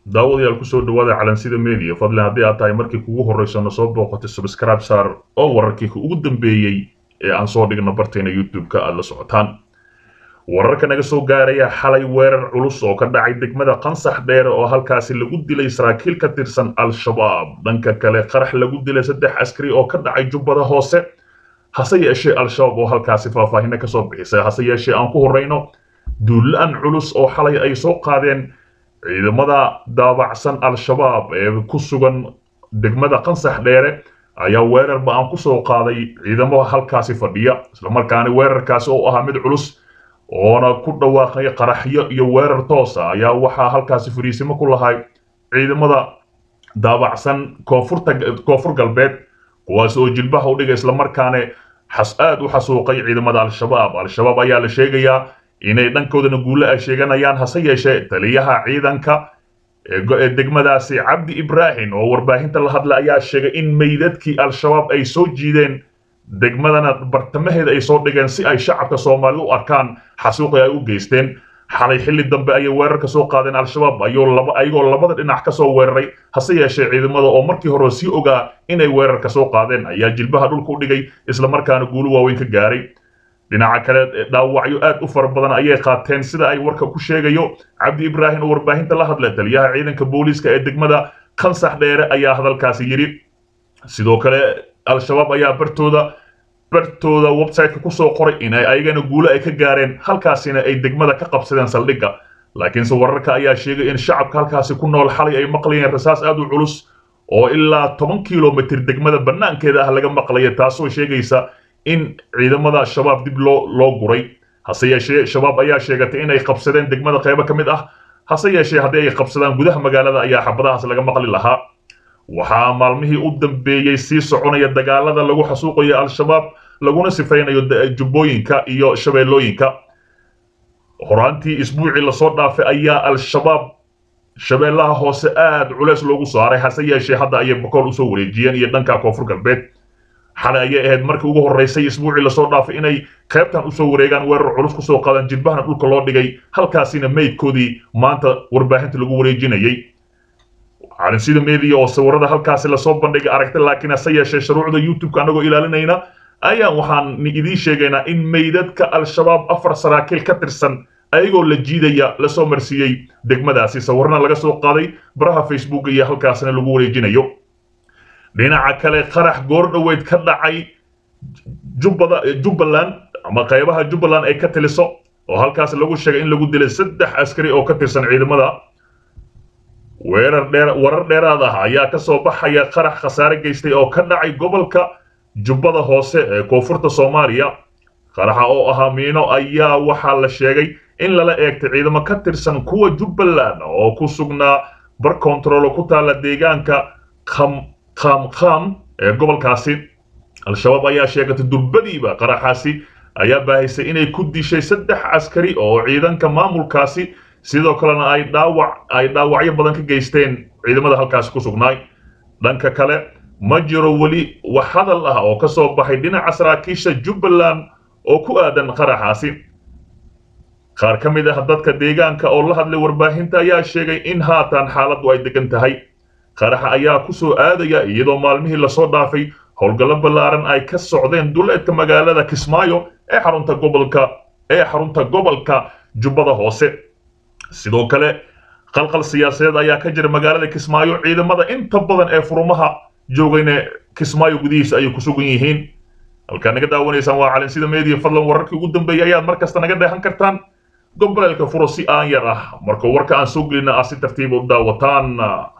daawadayaal kusoo dhawaada calansida media fadlan haddii aad tahay markii kugu horrayso na soo booqatay subscribe saar oo wararkii ugu dambeeyey ee aan soo dhigno barteena youtube-ka aad la socotaan wararka naga soo gaaraya xalay weerar culus oo ka dhacay degmada qansax dheere oo halkaasi lagu dilay saraakiil ka tirsan al-shabaab dhanka kale qarax lagu dilay saddex askari oo ka dhacay jubbada hoose hase yeeshee al-shabaab oo halkaasi faahfaahino kasoo bixisay hase yeeshee aan ku horrayno duulaan culus oo xalay ay soo qaadeen ciidamada daabacsan al-shabaab ee ku sugan degmada qansax dheere ayaa weerarba aan ku soo qaaday ciidamo halkaasi fadhiya islamarkaana weerarkaasi oo ahaa mid culus oona ku dhawaaqay qaraxyo iyo weerar toosa ayaa waxaa halkaasi fariisimo ku lahay ciidamada daabacsan koonfurta koonfur galbeed kuwaas oo jilbaha u dhigay islamarkaana xas aad u xasuuqay ciidamada al-shabaab al-shabaab ayaa la sheegayaa inay dhankoodana guulo ay sheeganayaan hase yeeshee taliyaha ciidanka ee degmadaasi cabdi ibraahim oo warbaahinta la hadla ayaa sheegay in meydadkii al-shabaab ay soo jiideen degmadana bartamaheeda ay soo dhigeen si ay shacabka soomaalida u arkaan xasuuqi ay u geysteen xalay xilli dambe ayay weerar ka soo qaadeen al-shabaab ayagoo labada dhinac ka soo weeraray hase yeeshee ciidamada oo markii hore sii ogaa inay weerar ka soo qaadeen ayaa jilbaha dhulka u dhigay islamarkaana guulo waaweyn ka gaaray dhinaca kale dhaawacyo aad u fara badan ayay qaateen sida ay warka ku sheegayo cabdi ibraahim oo warbaahinta la hadla taliyaha ciidanka booliiska ee degmada khansax dheere ayaa hadalkaasi yidhi sidoo kale al-shabaab ayaa bartooda bartooda websiteka kusoo qoray inay ayagana guulo ay ka gaareen halkaasina ay degmada ka qabsadeen saldhigga laakiinse wararka ayaa sheegay in shacabka halkaasi ku nool xalay ay maqlayeen rasaas aad u culus oo ilaa toban kilomitr degmada bannaankeeda ah laga maqlaya taasoo sheegaysa in ciidamada shabaab dib loo loo guray hase yeeshee shabaab ayaa sheegatay inay qabsadeen degmada qaybo ka mid ah hase yeeshee haddii ay qabsadaan gudaha magaalada ayaa xabadahaas laga maqli lahaa waxaa maalmihii u dambeeyey sii soconaya dagaalada lagu xasuuqayo al-shabaab laguna sifaynayo jubbooyinka iyo shabeellooyinka horaantii isbuucii lasoo dhaafay ayaa al-shabaab shabeellaha hoose aad culeys loogu saaray hase yeeshee hadda ayay bokool usoo wareejiyeen iyo dhanka koonfur galbeed xalay ayay ahayd markii ugu horraysay isbuucii lasoo dhaafay inay qaybtan usoo wareegaan weerar culus kusoo qaadaan jilbahana dhulka loo dhigay halkaasina meydkoodii maanta warbaahinta lagu wareejinayay calinsida media oo sawirada halkaasi lasoo bandhigay aragtay laakiin hase yeeshee shuruucda youtube-ka anagoo ilaalinayna ayaan waxaan idiin sheegaynaa in meydadka al-shabaab afar saraakiil ka tirsan ayagoo la jiidaya lasoo marsiiyey degmadaasi sawirna laga soo qaaday baraha facebook iyo halkaasina lagu wareejinayo dhinaca kale qarax goor dhoweyd ka dhacay jubbada jubbaland ama qaybaha jubbaland ay ka tiliso oo halkaas lagu sheegay in lagu dilay saddex askari oo ka tirsan ciidamada weerar dheer warar dheeraad ah ayaa ka soo baxaya qarax khasaare geystay oo ka dhacay gobolka jubbada hoose ee koonfurta soomaaliya qaraxa oo ahaa miino ayaa waxaa la sheegay in lala eegtay ciidamo ka tirsan kuwa jubbaland oo ku sugnaa bar kontaroolo ku taalla deegaanka kham qaamqaam ee gobolkaasi al-shabaab ayaa sheegatay durbadiiba qaraxaasi ayaa baahisay inay ku dishay saddex askari oo ciidanka maamulkaasi sidoo kalena ay dhaawac ay dhaawacyo badan ka geysteen ciidamada halkaasi ku sugnaay dhanka kale ma jiro weli wax hadal ah oo ka soo baxay dhinaca saraakiisha jubbaland oo ku aadan qaraxaasi qaar ka mid ah dadka deegaanka oo la hadlay warbaahinta ayaa sheegay in haatan xaaladdu ay degan tahay qaraxa ayaa ku soo aadaya iyadoo maalmihii lasoo dhaafay howlgallo ballaaran ay ka socdeen duleedka magaalada kismaayo ee xarunta gobolka ee xarunta gobolka jubbada hoose sidoo kale qalqal siyaasadeed ayaa ka jira magaalada kismaayo ciidamada inta badan ee furumaha joogayna kismaayo gudihiisa ayay ku sugan yihiin halkaa naga daawanaysaan waa calinsida media fadlan wararkii ugu dambeeyay ayaad mar kasta naga dheehan kartaan gobboleelka furo si aan yar ah marka warka aan soo gelina aad si tartiiba u daawataan